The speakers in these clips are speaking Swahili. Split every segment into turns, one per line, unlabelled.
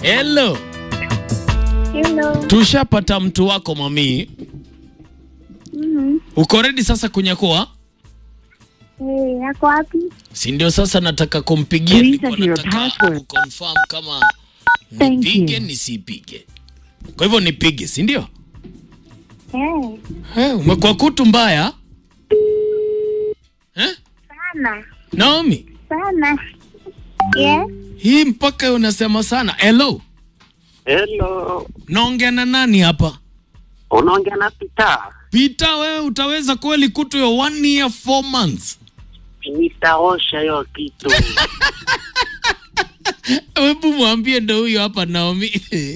Hello.
Hello.
Tushapata mtu wako mami.
Mhm.
Uko ready sasa kunyakua?
Eh, yako wapi?
Si ndio sasa nataka kumpigia
Please
nilikuwa
enter your
nataka
password.
kuconfirm kama
Thank
nipige
you.
nisipige. Kwa hivyo nipige, si ndio?
Eh,
Eh, umekuwa kutu mbaya? Eh?
sana.
Naomi,
Sana. Yes.
hii mpaka unasema sana. Hello.
Hello,
Naongea na nani hapa?
unaongea na Pita.
Pita, wewe utaweza kweli kutu ya one year four months?
Nitaosha hiyo kitu.
Hebu mwambie ndo huyo hapa Naomi.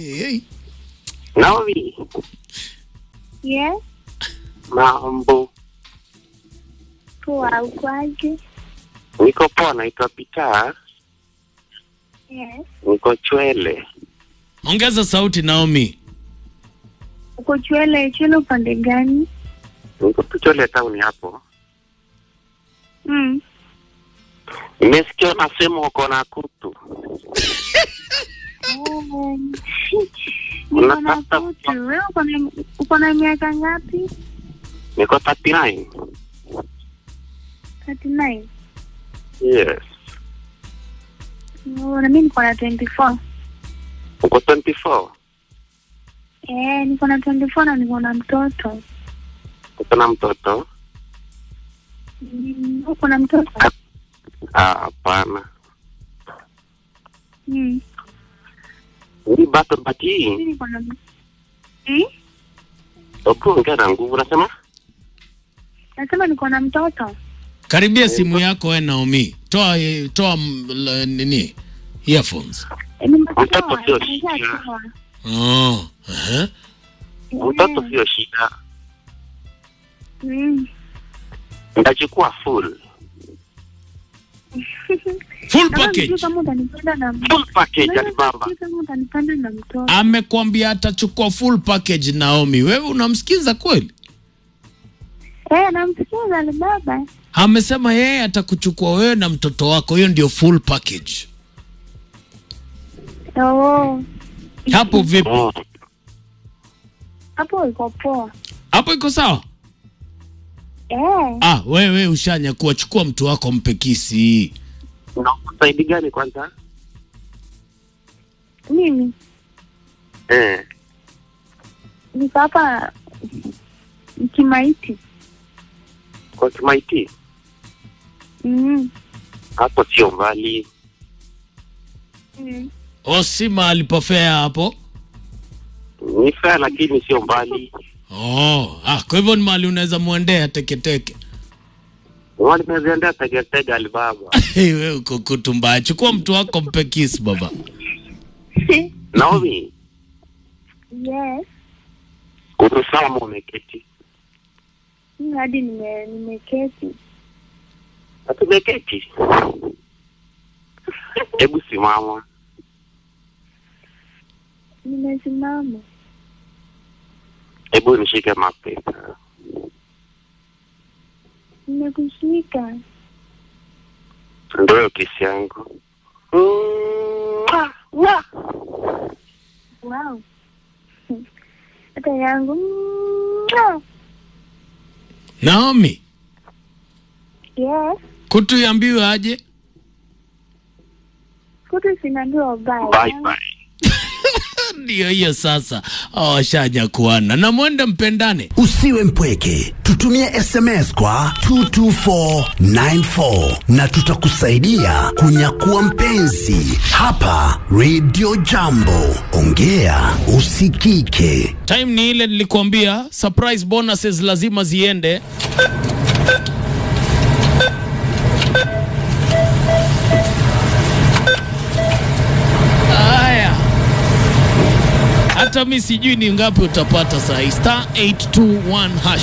Naomi,
Yes.
mambo.
Poa, ukwaje?
Niko poa, naitwa Pita.
Yes.
Niko Chwele.
Ongeza sauti Naomi.
Uko Chwele, Chwele upande gani?
Niko tu Chwele town hapo.
Mm.
Nimesikia unasema uko na kutu.
Oh. Niko na
Unatafuta-
kutu. Wewe uko na uko na miaka ngapi?
Niko 39.
39.
Yes.
Oh, na mimi niko na 24.
Uko 24.
Eh, niko na 24 na niko na mtoto.
Uko na mtoto?
Mm, uko na mtoto?
Ah, hapana.
Mm.
Ni bato bati.
Mimi niko na Mm?
Ukiongea na nguvu unasema?
Nasema niko na mtoto.
Karibia simu yako we Naomi. Toa eh, toa mm, la- nini? Earphones.
Eh, nimetoa,
Mtoto sio
nimeshatoa.
shida.
Oh. Uh-huh.
Mtoto
Eh,
sio shida.
mm.
Nitachukua full.
Full
Kama
package.
sijui kama utanipenda na
Full package
Kama
Alibaba.
sijui kama utanipenda na mtoto.
Amekwambia atachukua full package Naomi. Wewe unamsikiza kweli?
Eh, namsikiza Alibaba.
Amesema yeye atakuchukua wewe na mtoto wako. Hiyo ndio full package.
Oh,
Hapo vipi?
Mm.
hapo iko poa.
Hapo iko sawa?
Eh,
Ah, wewe ushanya kuwa chukua mtu wako mpe kisi.
Na usaidi gani kwanza?
mimi
Eh.
niko hapa Kimaiti.
Kwa Kimaiti
Mm.
hapo sio mbali.
Mm.
O si mahali pafea hapo.
Ni fair lakini sio mbali.
Oh, ah, kwa hivyo ni mahali unaweza muendea teketeke.
Wali meziendea tegetege Alibaba.
Hey, wewe uko kutu mbaya. Chukua mtu wako mpe kiss baba.
Naomi,
Yes.
uko sawa ama umeketi?
Mimi hadi nime nimeketi.
Hatumeketi. Hebu simama.
Nimesimama.
Hebu nishike mapesa.
Nimekushika.
Ndio hiyo kesi yangu. Mwah, mwah.
Wow. Hata yangu. Mwah.
Naomi,
Yes.
kutu yambiwe aje?
Kutu sinaambiwa bye.
Bye bye.
Ndio hiyo sasa. Awashanya kuana na mwende mpendane.
Usiwe mpweke, tutumie SMS kwa 22494 na tutakusaidia kunyakua mpenzi hapa Radio Jambo. Ongea usikike.
Time ni ile nilikuambia, surprise bonuses lazima ziende. Haya, hata mi sijui ni ngapi utapata saa hii. Star 821 hash.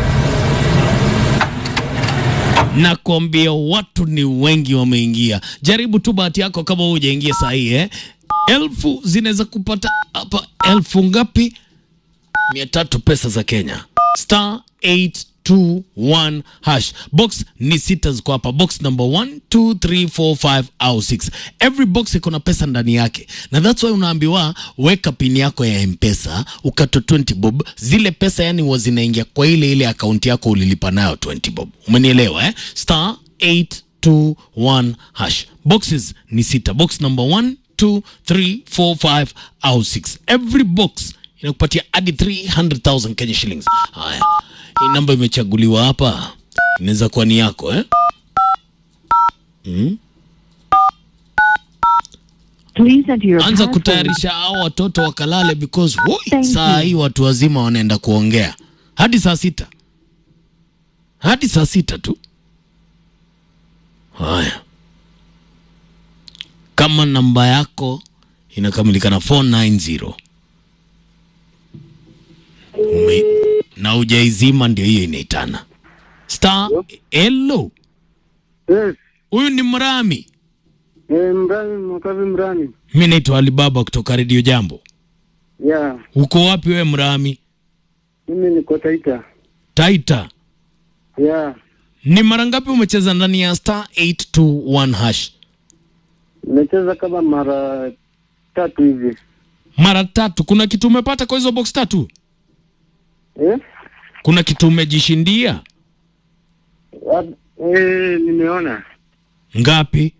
Nakwambia watu ni wengi wameingia. Jaribu tu bahati yako kama hujaingia saa hii eh. Elfu zinaweza kupata hapa elfu ngapi? mia tatu pesa za Kenya. Star 821 hash. Box ni sita ziko hapa, box number 1 2 3 4 5 au 6. Every box iko na pesa ndani yake, na that's why unaambiwa weka pini yako ya M-Pesa ukato 20 bob, zile pesa yani huwa zinaingia kwa ile ile akaunti yako ulilipa nayo 20 bob. Umenielewa eh? Star 821 hash. Boxes ni sita, box number 1 2 3 4 5 au 6. Every box inakupatia hadi 300,000 Kenya shillings. Haya, hii namba imechaguliwa hapa, inaweza kuwa ni yako eh?
Please enter your
Anza
password.
kutayarisha hao watoto wakalale, because woi,
Thank
saa
you.
hii watu wazima wanaenda kuongea hadi saa sita hadi saa sita tu. Haya, kama namba yako inakamilika na 490 Ume, na ujaizima, ndio hiyo inaitana star. Hello,
Yes,
huyu ni Mrami.
eh, Mrani Mwakavi Mrani.
Mi naitwa Alibaba kutoka Redio Jambo.
Ya,
Uko wapi we Mrami?
mimi niko Taita.
Taita.
Ya,
Ni mara ngapi umecheza ndani ya star 821 hash?
nimecheza kama mara tatu hivi.
Mara tatu. Kuna kitu umepata kwa hizo box tatu?
Eh?
Kuna kitu umejishindia?
Ab- Eh, nimeona.
Ngapi?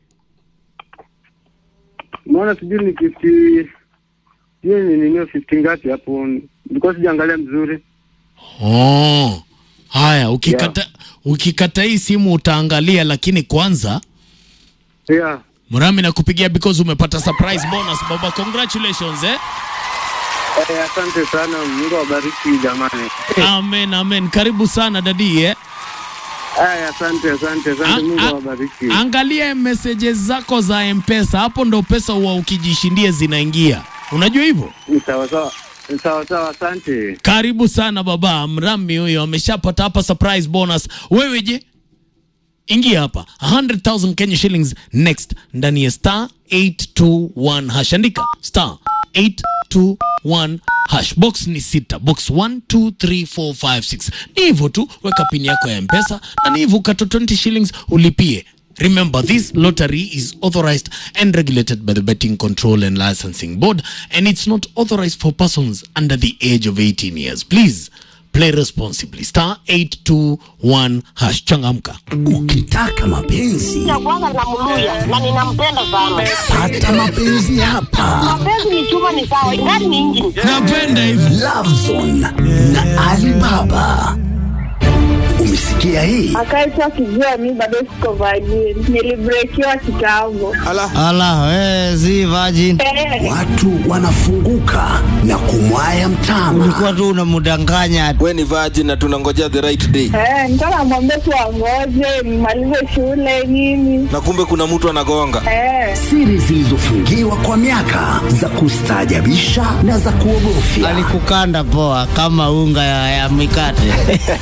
Nimeona sijui ni fifty sijui ni nini fifty ngapi hapo. Nilikuwa sijaangalia mzuri.
Oh. Haya, ukikata ukikata hii simu utaangalia, lakini kwanza
Ya,
Mrami nakupigia because umepata surprise bonus baba. Congratulations eh.
eh, asante sana. Mungu awabariki jamani.
Amen, amen. Karibu sana dadi eh.
Aya, asante, asante, asante.
An-
Mungu
a-
awabariki.
Angalia messages zako za M-Pesa, hapo ndo pesa huwa ukijishindia zinaingia. Unajua hivyo?
Ni sawa sawa. Ni sawa sawa, asante.
Karibu sana baba. Mrami huyo ameshapata hapa surprise bonus. Wewe je? Ingia hapa 100,000 Kenya shillings next ndani ya star 821 hash. Andika star 821 hash. Box ni sita, box 1 2 3 4 5 6. Ni hivyo tu, weka pini yako ya M-Pesa na ni hivyo ukato 20 shillings ulipie. Remember, this lottery is authorized and regulated by the Betting Control and Licensing Board, and it's not authorized for persons under the age of 18 years. Please play responsibly. Star 821 hash. Changamka.
Ukitaka mapenzi
kwanza namluya na ninampenda sana.
pata mapenzi hapa.
Mapenzi ni chuma, ni sawa, ingani ni injini.
Napenda hivi.
Lovezone na Alibaba. Umesikia hii?
akaitwa akijua mi bado siko vajini nilibrekiwa kitambo
Ala, we, si virgin.
Eh,
Watu wanafunguka na kumwaya mtama.
Ulikuwa tu unamdanganya.
we ni virgin na tunangojea the right day
eh, nilikuwa namwambia tu angoje nimalize shule nini
na kumbe kuna mtu anagonga
eh,
Siri zilizofungiwa kwa miaka za kustaajabisha na za kuogofya.
Alikukanda poa kama unga ya, ya mikate.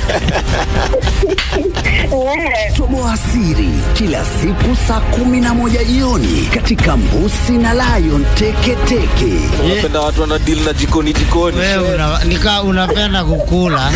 eh,
Toboa siri kila siku saa kumi na moja jioni katika Mbusi na Lion Teketeke.
unapenda watu wana deal na jikoni jikoni
Wewe una, nika unapenda kukula.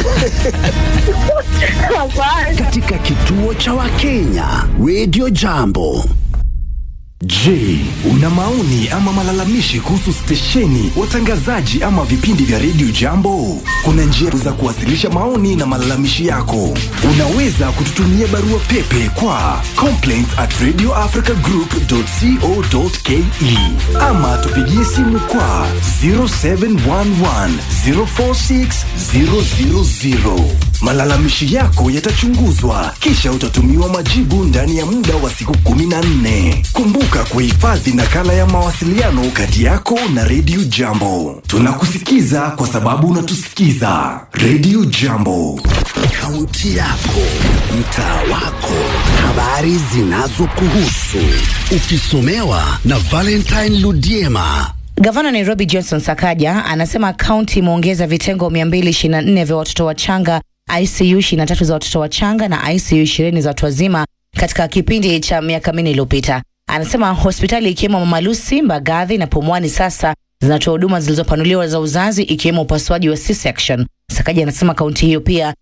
hapana.
katika kituo cha Wakenya Radio Jambo.
Je, una maoni ama malalamishi kuhusu stesheni, watangazaji ama vipindi vya redio Jambo? Kuna njia za kuwasilisha maoni na malalamishi yako. Unaweza kututumia barua pepe kwa complaints at radioafricagroup.co.ke ama tupigie simu kwa 0711 046 000. Malalamishi yako yatachunguzwa kisha utatumiwa majibu ndani ya muda wa siku 14. Kumbuka kuhifadhi nakala ya mawasiliano kati yako na Radio Jambo. Tunakusikiza kwa sababu unatusikiza. Radio Jambo.
Kaunti yako, mtaa wako, habari zinazokuhusu, ukisomewa na Valentine Ludiema.
Gavana wa Nairobi Johnson Sakaja anasema kaunti imeongeza vitengo 224 vya watoto wachanga, ICU 23 za watoto wachanga na ICU 20 za watu wazima katika kipindi cha miaka minne iliyopita. Anasema hospitali ikiwemo Mama Lucy, Mbagathi na Pumwani sasa zinatoa huduma zilizopanuliwa za uzazi ikiwemo upasuaji wa C-section. Sakaja anasema kaunti hiyo pia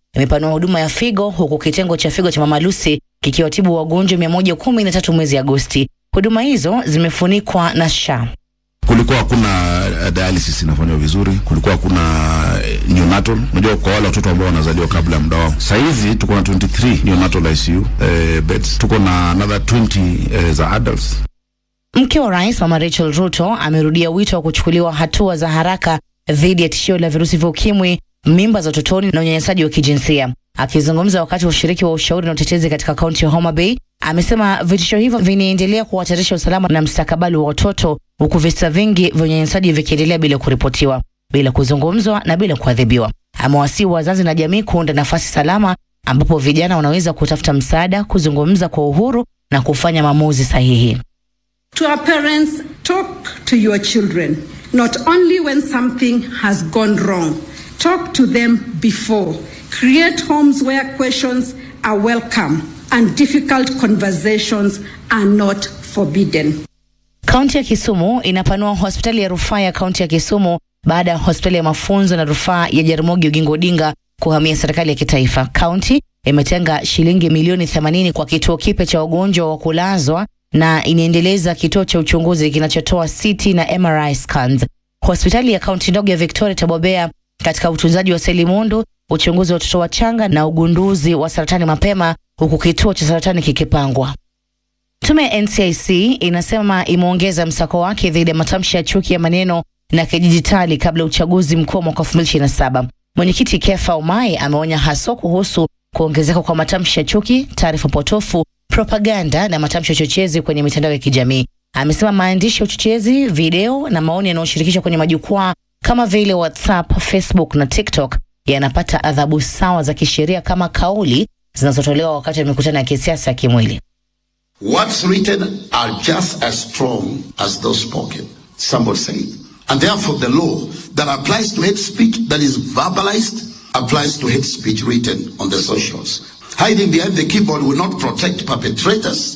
imepanua huduma ya figo huku kitengo cha figo cha Mama Lucy kikiwatibu wagonjwa 113 mwezi Agosti. Huduma hizo zimefunikwa na SHA.
kulikuwa hakuna uh, dialysis inafanywa vizuri, kulikuwa hakuna uh, neonatal. Unajua, kwa wale watoto ambao wanazaliwa kabla ya muda wao. Saa hizi tuko na 23 neonatal ICU uh, beds, tuko na another 20 uh, za adults.
Mke wa rais Mama Rachel Ruto amerudia wito wa kuchukuliwa hatua za haraka dhidi ya tishio la virusi vya ukimwi, mimba za utotoni na unyanyasaji wa kijinsia. Akizungumza wakati wa ushiriki wa ushauri na utetezi katika kaunti ya Homa Bay, amesema vitisho hivyo vinaendelea kuhatarisha usalama na mstakabali wa watoto, huku visa vingi vya unyanyasaji vikiendelea bila kuripotiwa, bila kuzungumzwa na bila kuadhibiwa. Amewasihi wazazi na jamii kuunda nafasi salama ambapo vijana wanaweza kutafuta msaada, kuzungumza kwa uhuru na kufanya maamuzi sahihi.
To our parents, talk to your children, not only when something has gone wrong. Talk to them before. Create homes where questions are welcome and difficult conversations are not forbidden.
Kaunti ya Kisumu inapanua hospitali ya rufaa ya kaunti ya Kisumu baada ya hospitali ya mafunzo na rufaa ya Jaramogi Oginga Odinga kuhamia serikali ya kitaifa. Kaunti imetenga shilingi milioni 80 kwa kituo kipya cha wagonjwa wa kulazwa na inaendeleza kituo cha uchunguzi kinachotoa CT na MRI scans. Hospitali ya kaunti ndogo ya Victoria itabobea katika utunzaji wa seli mundu, uchunguzi wa watoto wachanga na ugunduzi wa saratani mapema, huku kituo cha saratani kikipangwa. Tume ya NCIC inasema imeongeza msako wake dhidi ya matamshi ya chuki ya maneno na kidijitali kabla ya uchaguzi mkuu wa mwaka 2027. Mwenyekiti Kefa Umai ameonya haswa kuhusu kuongezeka kwa matamshi ya chuki, taarifa potofu, propaganda na matamshi ya uchochezi kwenye mitandao ya kijamii. Amesema maandishi ya uchochezi, video na maoni yanayoshirikishwa kwenye majukwaa kama vile WhatsApp, Facebook na TikTok yanapata adhabu sawa za kisheria kama kauli zinazotolewa wakati wa mikutano ya kisiasa ya kimwili.
What's written are just as strong as those spoken. Somebody said. And therefore, the law that applies to hate speech that is verbalized applies to hate speech written on the socials. Hiding behind the keyboard will not protect perpetrators.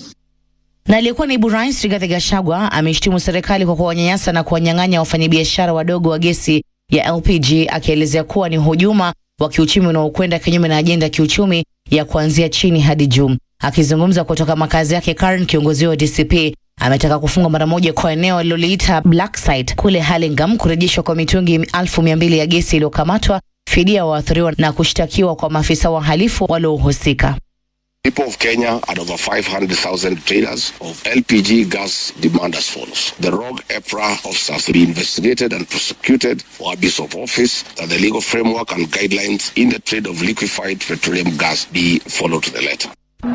Na aliyekuwa naibu rais Rigathi Gachagua ameshtumu serikali kwa kuwanyanyasa na kuwanyang'anya wafanyabiashara wadogo wa gesi ya LPG, akielezea kuwa ni hujuma wa kiuchumi unaokwenda kinyume na ajenda ya kiuchumi ya kuanzia chini hadi juu. Akizungumza kutoka makazi yake Karen, kiongozi wa DCP ametaka kufungwa mara moja kwa eneo aliloliita black site kule Hurlingham, kurejeshwa kwa mitungi elfu mia mbili ya gesi iliyokamatwa, fidia waathiriwa na kushtakiwa kwa maafisa wahalifu waliohusika.
People of Kenya and over 500,000 traders of LPG gas demand as follows. The rogue EPRA officers be investigated and prosecuted for abuse of office, that the legal framework and guidelines in the trade of liquefied petroleum gas be followed to the letter.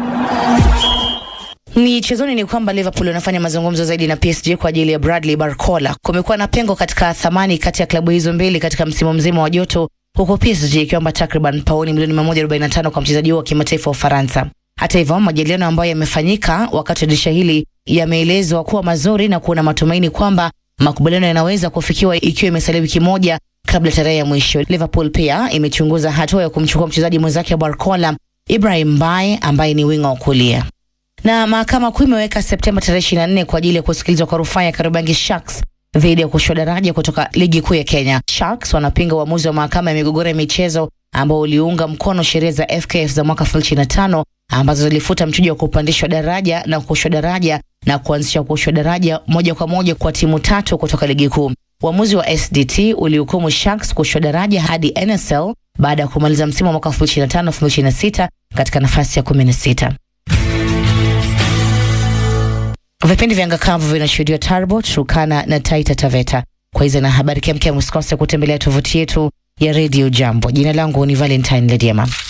Michezoni ni kwamba Liverpool wanafanya mazungumzo zaidi na PSG kwa ajili ya Bradley Barcola. Kumekuwa na pengo katika thamani kati ya klabu hizo mbili katika msimu mzima wa joto, huku PSG ikiomba takriban pauni milioni 145 kwa mchezaji huo wa kimataifa wa Ufaransa. Hata hivyo, majadiliano ambayo yamefanyika wakati wa dirisha hili yameelezwa kuwa mazuri na kuna matumaini kwamba makubaliano yanaweza kufikiwa ikiwa imesalia wiki moja kabla tarehe ya mwisho. Liverpool pia imechunguza hatua ya kumchukua mchezaji mwenzake wa Barcola Ibrahim Mbaye ambaye ni winga wa kulia na mahakama kuu imeweka Septemba tarehe 24 kwa ajili ya kusikilizwa kwa rufaa ya Kariobangi Sharks dhidi ya kushushwa daraja kutoka ligi kuu ya Kenya. Sharks wanapinga uamuzi wa mahakama ya migogoro ya michezo ambao uliunga mkono sheria za FKF za mwaka 2025 ambazo zilifuta mchujo wa kupandishwa daraja na kushushwa daraja na kuanzisha kushushwa daraja moja kwa moja kwa timu tatu kutoka ligi kuu. Uamuzi wa SDT ulihukumu Sharks kushushwa daraja hadi NSL baada ya kumaliza msimu wa mwaka 2025-2026 katika nafasi ya 16. Vipindi vya ngakavu vinashuhudiwa Tarbo, Turkana na Taita Taveta. Kwa hizo na habari kemkem, usikose kutembelea tovuti yetu ya redio Jambo. Jina langu ni Valentine Lediema.